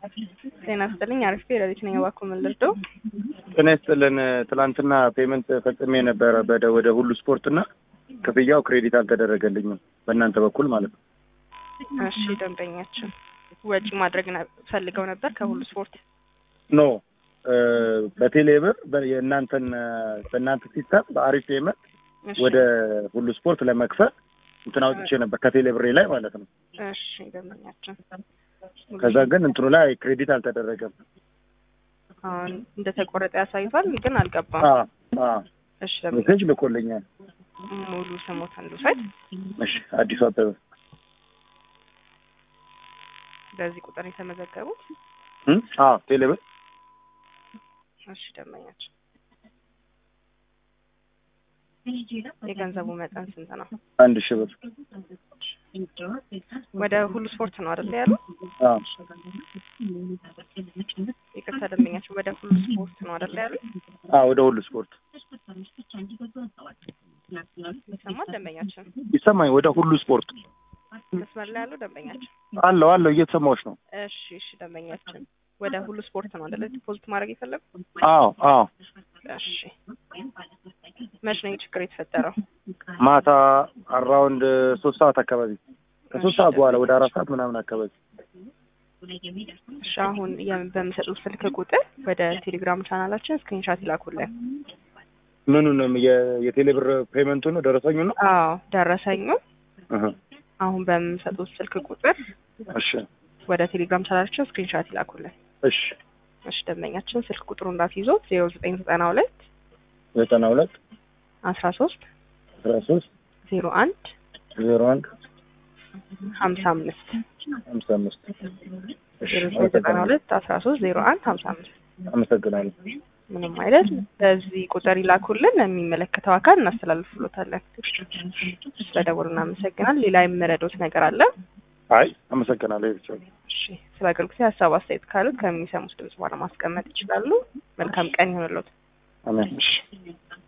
ጤና ይስጥልኝ። አሪፍ ሌሊት ነኝ። እባክዎ ምን ልርዳው? ጤና ይስጥልን። ትላንትና ፔመንት ፈጽሜ ነበረ በደ ወደ ሁሉ ስፖርት እና ክፍያው ክሬዲት አልተደረገልኝም በእናንተ በኩል ማለት ነው። እሺ ደንበኛችን ወጪ ማድረግ ነ- ፈልገው ነበር ከሁሉ ስፖርት። ኖ በቴሌ ብር በ- የእናንተን በእናንተ ሲስተም በአሪፍ ፔመንት እሺ፣ ወደ ሁሉ ስፖርት ለመክፈል እንትን አውጥቼ ነበር ከቴሌ ብሬ ላይ ማለት ነው። እሺ ደንበኛችን ከዛ ግን እንትኑ ላይ ክሬዲት አልተደረገም። አሁን እንደተቆረጠ ያሳይቷል፣ ግን አልገባም። አ አ እሺ ደንበኛ ሜሴጅ ልኮልኛል። ሙሉ ስሞት እንድውሰድ እሺ አዲሱ አበበ በዚህ ቁጥር የተመዘገቡት። እም? አ ቴሌ ብር እሺ ደንበኛችን የገንዘቡ መጠን ስንት ነው? አንድ ሺህ ብር ወደ ሁሉ ስፖርት ነው አይደል ያሉ? አ ይቅርታ ደንበኛችን ወደ ሁሉ ስፖርት ነው አይደል ያሉ? አ ወደ ሁሉ ስፖርት ይሰማል ደንበኛችን? ይሰማኝ። ወደ ሁሉ ስፖርት መስመር ላይ ያለው ደንበኛችን? አለው አለው እየተሰማዎች ነው። እሺ እሺ ደንበኛችን ወደ ሁሉ ስፖርት ነው አይደል ዲፖዚት ማድረግ የፈለጉ? አዎ አዎ እሺ መች ነው ይህ ችግር የተፈጠረው? ማታ አራውንድ ሶስት ሰዓት አካባቢ ከሶስት ሰዓት በኋላ ወደ አራት ሰዓት ምናምን አካባቢ እሺ አሁን የም- በምሰጡት ስልክ ቁጥር ወደ ቴሌግራም ቻናላችን ስክሪንሻት ይላኩልን። ምኑንም የ- የቴሌ ብር ፔመንቱ ነው ደረሰኙ ነው። አዎ ደረሰኙ እህ አሁን በምሰጡት ስልክ ቁጥር እሺ ወደ ቴሌግራም ቻናላችን ስክሪንሻት ይላኩልን። እሺ እሺ ደንበኛችን ስልክ ቁጥሩ እንዳትይዞት ዜሮ ዘጠኝ ዘጠና ሁለት ዘጠና ሁለት አስራ ሶስት አስራ ሶስት ዜሮ አንድ ዜሮ አንድ ሀምሳ አምስት ሀምሳ አምስት እሺ ዜሮ ዘጠኝ ዘጠና ሁለት አስራ ሶስት ዜሮ አንድ ሀምሳ አምስት አመሰግናለሁ። ምንም አይደል። በዚህ ቁጥር ይላኩልን፣ የሚመለከተው አካል እናስተላልፍሎታለን። ስለደወሉ እናመሰግናል። ሌላ የምረዶት ነገር አለ? አይ አመሰግናለሁ። ይሄ ብቻ ነው። እሺ፣ ስለ አገልግሎት ሀሳብ አስተያየት ካሉት ከሚሰሙት ድምጽ በኋላ ማስቀመጥ ይችላሉ። መልካም ቀን ይሆንልዎት። አሜን። እሺ